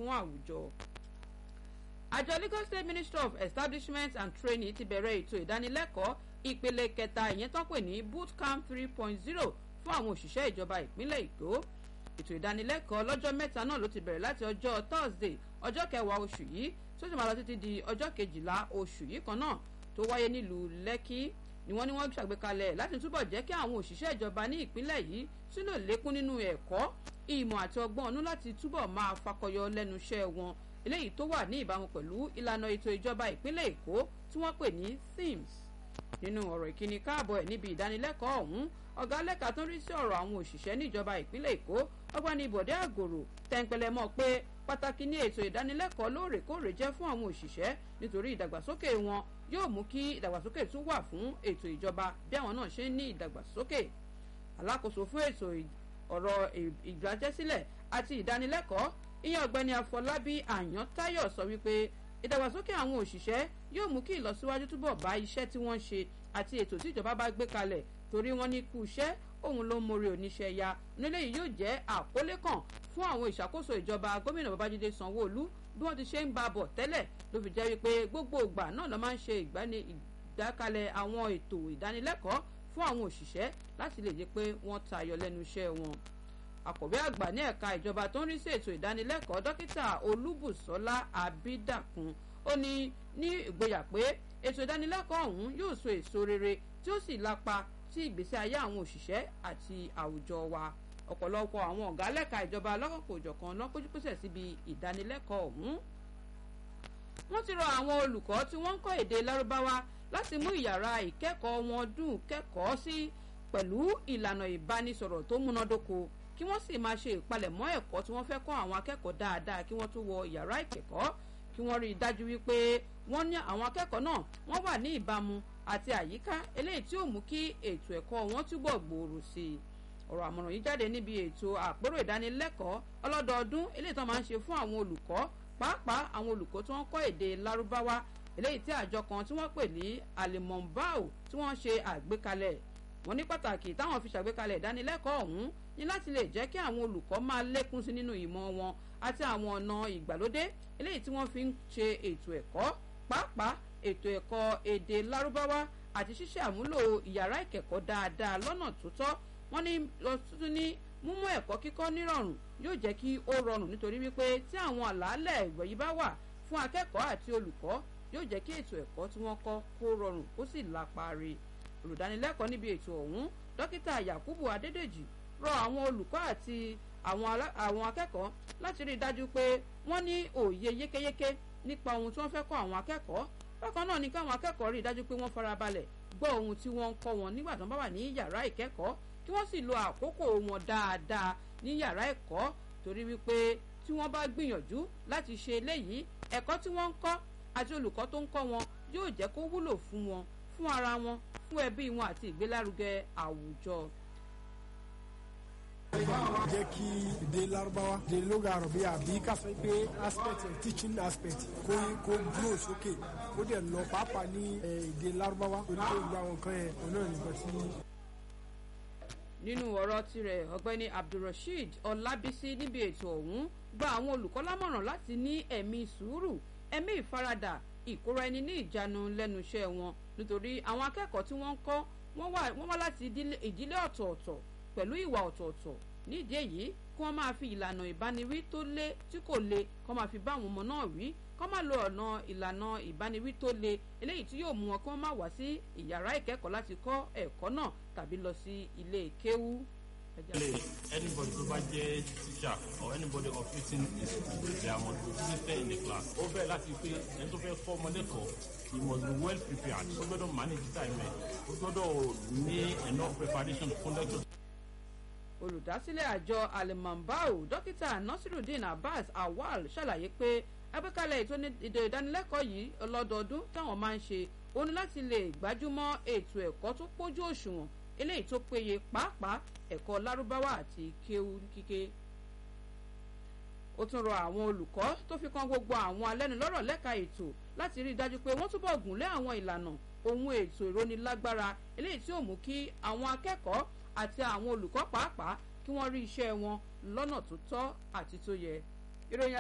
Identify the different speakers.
Speaker 1: fún àwùjọ àjọ lagos state ministry of establishment and training ti bẹ̀rẹ̀ ètò ìdánilẹ́kọ̀ọ́ ìpele kẹta ìyẹn tó pè ní bootcamp three point zero fún àwọn òṣìṣẹ́ ìjọba ìpínlẹ̀ èkó ètò ìdánilẹ́kọ̀ọ́ lọ́jọ́ mẹ́ta náà ló ti bẹ̀rẹ̀ láti ọjọ́ thursday ọjọ́ kẹwàá oṣù yìí tó sì máa lọ títí di ọjọ́ kejìlá oṣù yìí kan náà tó wáyé nílùú lẹ́kí ni wọ́n ní wọ́n ṣàgbékalẹ̀ láti túbọ̀ jẹ́ kí àwọn òṣìṣẹ́ ìjọba ní ìpínlẹ̀ yìí sílò lékún nínú ẹ̀kọ́ ìmọ̀ àti ọgbọ́n ọ̀nú láti túbọ̀ máa fakọyọ lẹ́nu iṣẹ́ wọn eléyìí tó wà ní ìbámu pẹ̀lú ìlànà ètò ìjọba ìpínlẹ̀ èkó tí wọ́n pè ní sims nínú ọ̀rọ̀ ìkíni káàbọ̀ ẹ̀ níbi ìdánilẹ́kọ̀ọ́ ọ̀hún ọ̀gá lẹ́ka tó ń rí sí ọ̀rọ̀ àwọn òṣìṣẹ́ níjọba ìpínlẹ̀ èkó ọgbani bọ̀dé àgòrò tẹ́ńpẹ́lẹ́ mọ́ pé pàtàkì ní ètò ìdánilẹ́kọ̀ọ́ lóòrèkóòrè jẹ́ fún àwọn òṣìṣẹ́ nítorí ìdàgbàsókè wọn yóò mú kí ìdàgbàsókè tún wà fún ètò ìjọba bí àwọn náà ṣe ń ní ìdàgbàsókè alákòóso fún ètò ọ̀rọ̀ ìgbàjẹ́sílẹ̀ àti ìdánilẹ́kọ̀ọ́ ìyẹn ọ̀gbẹ́ni afọlábí àyàntáyọ̀ sọ wípé ìdàgbàsókè àwọn òṣìṣẹ́ yóò mú kí ìlọsíwájú túbọ̀ bá iṣẹ́ tí wọ́n ń ṣe àti ètò tí ìjọba bá gbé kalẹ̀ torí wọ́n ní kú iṣẹ́ òun ló ń mórí oníṣẹ́ ya nílé yìí yóò jẹ́ àkólé kan fún àwọn ìṣàkóso ìjọba gómìnà babájídé sanwó-olú bí wọ́n ti ṣe ń ba bọ̀ tẹ́lẹ̀ ló fi jẹ́ wípé gbogbo ìgbà náà ló máa ń ṣe ìdákalẹ̀ àwọn ètò ìdánilẹ́kọ̀ọ́ fún àwọn òṣìṣẹ́ láti lè jẹ́ pé wọ́n tayọ lẹ́nu iṣẹ́ wọn akọ̀wé àgbà ní ẹ̀ka ìjọba tó ń rí sí ètò ìdánilẹ́kọ̀ọ́ dókítà olúbùsọ́lá abídàkùn ó ní ní ìgboyà pé ètò ìdánilẹ́kọ̀ọ́ ọ̀hún yóò so èso rere tí ó sì lápa sí ìgbésí ayé àwọn òṣìṣẹ́ àti àwùjọ wa ọ̀pọ̀lọpọ̀ àwọn ọ̀gá lẹ́ka ìjọba lọ́kọ̀ọ̀kọ̀ òjọ̀kan lọ́kọ́júpẹ́sẹ̀ síbi ìdánilẹ́kọ̀ọ́ ọ̀hún. wọ́n ti rọ àwọn olùkọ́ tí wọ́n ń kọ́ èdè lárúbáwá láti mú ìyàrá ìkẹ́kọ̀ọ́ wọn dùn kẹ́kọ̀ọ́ sí pẹ̀lú ìlànà ìbánisọ̀rọ̀ tó múnádóko kí wọ́n sì máa ṣe ìpalẹ̀mọ́ ẹ̀kọ́ tí wọ́n fẹ́ kọ́ àwọn akẹ́kọ̀ọ́ dáadáa kí wọ́n tó wọ yàrá ìkẹ́kọ̀ọ́ kí wọ́n rí i dájú wípé wọ́n ní àwọn akẹ́kọ̀ọ́ náà wọ́n wà ní ìbámu àti àyíká eléyìí tí ó mú kí ètò ẹ̀kọ́ wọn túbọ̀ gbòòrò sí i ọ̀rọ̀ àmọ̀ràn yìí jáde níbi ètò àpérò ìdánilẹ́kọ̀ọ́ ọlọ́dọọdún eléyìí tó máa ń ṣe fún àwọn olùkọ́ pàápàá àwọn olùkọ́ tí wọ́n kọ́ èdè lárúbáwá eléyìí tí àjọ kan tí wọ́n pè ní alimọ̀nbáò tí wọ́n ṣe àgbékalẹ̀ wọ́n ní pàtàkì táwọn fi ṣàgbékalẹ̀ ìdánilẹ́kọ̀ọ́ ọ̀hún ní láti lè jẹ́ kí àwọn olùkọ́ máa lékún sí nínú ìmọ̀ wọn àti àwọn ọ̀nà ìgbàlódé eléyìí tí wọ́n fi ń ṣe ètò ẹ̀kọ́ pàápàá ètò ẹ̀kọ́ èdè lárúbáwá àti ṣíṣe àmúlò ìyàrá ìkẹ́kọ̀ọ́ dáadáa lọ́nà tó tọ́ wọ́n ní lọ́tún ní múmú ẹ̀kọ́ kíkọ́ nírọ̀rùn yóò jẹ́ kí ó rọrùn nítorí wípé tí àwọn àlàálẹ̀ ìwọ̀nyí bá wà fún akẹ́kọ̀ọ́ àti olùkọ́ yóò jẹ́ kí ètò ẹ̀kọ́ tí wọ́n kọ́ kó rọrùn kó sì lápáre olùdánilẹ́kọ̀ọ́ níbi ètò ọ̀hún dókítà yakubu adédèjì rọ àwọn olùkọ́ àti àwọn akẹ́kọ̀ọ́ láti rí i dájú pé wọ́n ní òye yékéyéké nípa ohun tí wọ́n fẹ́ kọ́ àwọn akẹ́kọ̀ọ́ bákan náà ni káwọn akẹ́kọ̀ọ́ rí i dájú pé wọ́n farabalẹ̀ gbọ́ ohun tí wọ́n ń kọ́ wọn nígbà tó ń bá wà ní yàrá ìkẹ́kọ̀ọ́ kí wọ́n sì lo àkókò wọn dáadáa ní yàrá ẹ̀kọ́ torí wípé tí wọ́n bá gbìyànjú láti ṣe eléyìí ẹ̀kọ́ tí wọ́n ń kọ́ àti olùkọ́ tó ń kọ́ wọn yóò jẹ́ kó wúlò fún wọn fún ara wọn fún ẹbí wọn àti ìgbélárugẹ àwùjọ
Speaker 2: jẹ́ kí èdè Lárúbáwá èdè lóga àròbí àbí ká sọ pé aspect teaching aspect kó kó grow sókè kó dẹ̀ lọ pàápàá ní èdè Lárúbáwá torí pé ìgbà àwọn nǹkan yẹn òun náà nìkan tí.
Speaker 1: nínú ọ̀rọ̀ tirẹ̀ ọ̀gbẹ́ni Abdulrasheed Ọlábísí níbi ètò ọ̀hún gba àwọn olùkọ́ lámọ̀ràn láti ní ẹ̀mí sùúrù ẹ̀mí ìfaradà ìkóra ẹni ní ìjánu lẹ́nu iṣẹ́ wọn nítorí àwọn akẹ́kọ̀ọ́ tí wọ́n ń kọ́ wọ́n wá láti ìdílé ọ̀tọ̀ọ̀tọ̀ pẹ̀lú ìwà ọ̀tọ̀ọ̀tọ̀ nídìí èyí kí wọ́n máa fi ìlànà ìbániwí tó lé tí kò le kọ́ máa fi bá àwọn ọmọ náà wí kọ́ máa lo ọ̀nà ìlànà ìbániwí tó le eléyìí tí yóò mú wọn kí wọ́n máa wá sí ìyàrá ìkẹ́kọ̀ọ́ láti kọ́ ẹ̀kọ́ náà tàbí lọ sí ilé kéwú.
Speaker 3: anybody tó bá jẹ́ teacher or anybody operating a school they must be seated in the class. ó bẹ̀rẹ̀ láti pé ẹni tó fẹ́ kọ́ ọmọdé kọ́ he must be well prepared ó gbọ́dọ̀ manage time ẹ̀ ó gbọ́dọ̀ ní enough preparation fún lecture
Speaker 1: olùdásílẹ̀ àjọ alimambao dókítà nasiruddin abbas awal ṣàlàyé pé agbékalẹ̀ ètò ìdánilẹ́kọ̀ọ́ yìí ọlọ́dọọdún táwọn máa ń ṣe ó ní láti lè gbájúmọ́ ètò ẹ̀kọ́ tó pójú òṣùwọ̀n eléyìí tó péye pàápàá ẹ̀kọ́ lárúbáwá àti kéwú kíké ó tún rọ àwọn olùkọ́ tó fi kan gbogbo àwọn alẹ́nulọ́rọ̀ lẹ́ka ètò láti rí i dájú pé wọ́n túbọ̀ gùn lé àwọn ìlànà ohun ètò ìrónilágbára eléyìí tí ó mú kí àwọn akẹ́kọ̀ọ́ àti àwọn olùkọ́ pàápàá kí wọ́n rí iṣẹ́ wọn lọ́nà tó tọ́ àti tó yẹ. ìròyìn